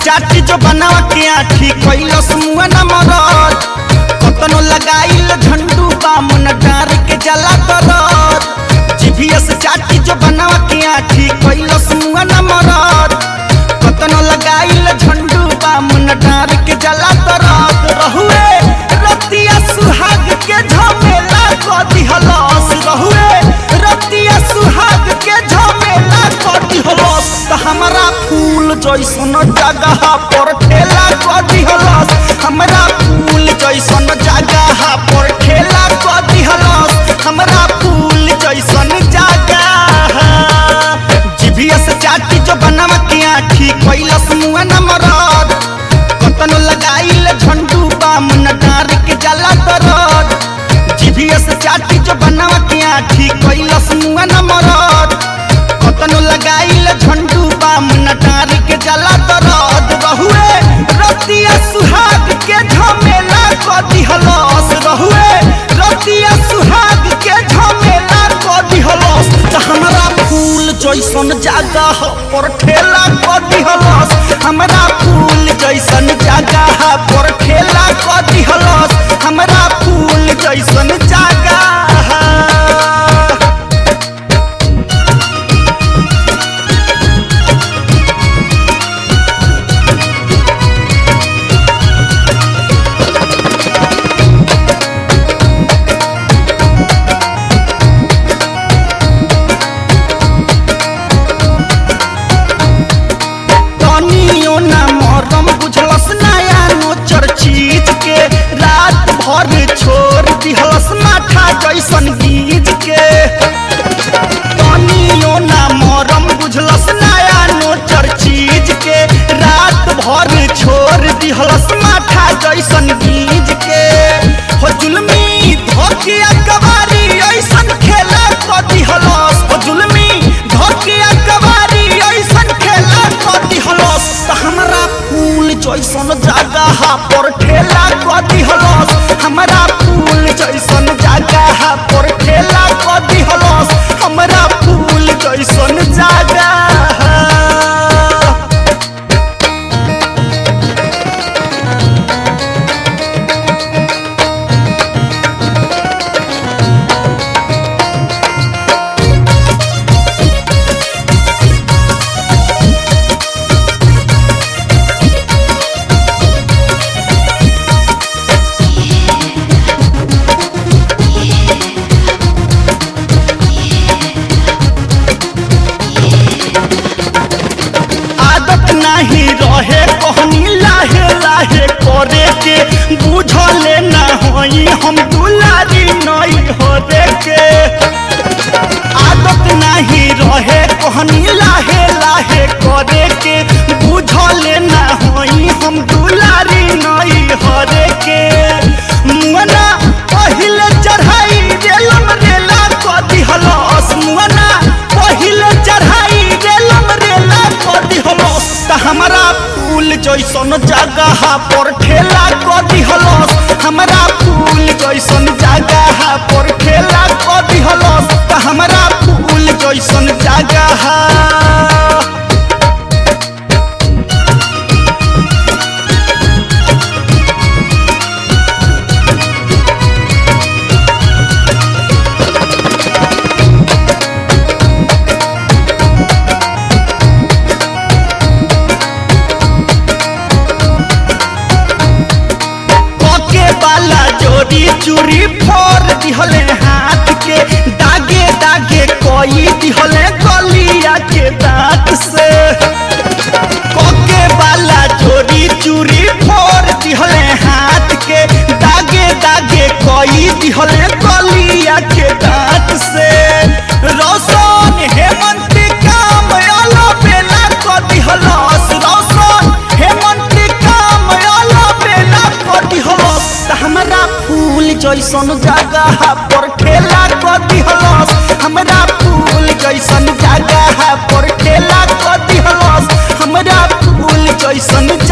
चाटी जो बनावा के आठी कैलस मुआ न मरद कतनो लगाइल झंडू बामुन डार के जला तरद जीभीएस चाटी जो बनावा के आठी कैलस मुआ न मरद कतनो लगाइल झंडू बामुन डार के जला तरद रहुए रतिया सुहाग के झमेला क दिहलस रहुए रतिया सुहाग के झमेला क दिहलस त हमरा फूल जैसन जगह पर ठेला क दिहलस हमरा फूल जैसन जगह पर ठेला क दिहलस हमरा फूल जैसन जगह जीभीएस चाटी जो बनवा के आठी कैलस मुआ न मरद कतनो लगाइल झंडू बामन डार के जला तरद जीभीएस चाटी जो बनवा के आठी कैलस मुआ न मरद कतनो लगाइल झंडू बामन डार के जला तरद रहुए रतिया सुहाग के झमेला क दिहलस रहुए रतिया सुहाग के झमेला क दिहलस त हमरा फूल जैसन जगह पर ठेला क दिहलस हमरा फूल जैसन जगह पर ठेला क दिहलस हमरा फूल जैसन जगह तनियो ना मरम बुझलस नया नोचर चीज के रात भर छोड़ दिहलस माथा जैसन गीज के तनियो ना मरम बुझलस नया नोचर चीज के रात भर छोड़ दिहलस माथा जैसन गीज के हो जुलमी धोकिया कबारी ऐसन खेला क दिहलस हो जुलमी धोकिया कबारी ऐसन खेला क दिहलस त हमरा फूल जैसन जगह पर ठेला क दिहलस हमरा फूल जैसन जगह पर ठेला क दिहलस हमरा फूल जैसन जगह आदत नहीं रहे कहनी लाहे लाहे करे के बुझले ना होई हम दुलारी नहीं हो के आदत नहीं रहे कहनी लाहे लाहे करे के बुझले ना होई हम दुलारी नहीं हो के मुअना पहिले चढ़ाई रेलम रेला क दिहलस मुअना पहिले चढ़ाई रेलम रेला क दिहलस त हमरा फूल जैसन जगह पर ठेला क दिहलस हमरा फूल जैसन जगह पर ठेला क दिहलस त हमरा फूल जैसन जगह पके वाला जोड़ी चूड़ी फोड़ दिहले हाथ के दागे दागे कोई दिहले गलिया के दांत से पके वाला जोड़ी चूड़ी फोड़ दिहले हाथ के दागे दागे कोई दिहले गलिया के दांत से रोशन हेमंत काम आला बेला क दिहलस रोशन हेमंत काम आला बेला क दिहलस त हमरा फूल जैसन जगह पर ठेला क दिहलस हमरा फूल जैसन जगह पर ठेला क दिहलस हमरा फूल जैसन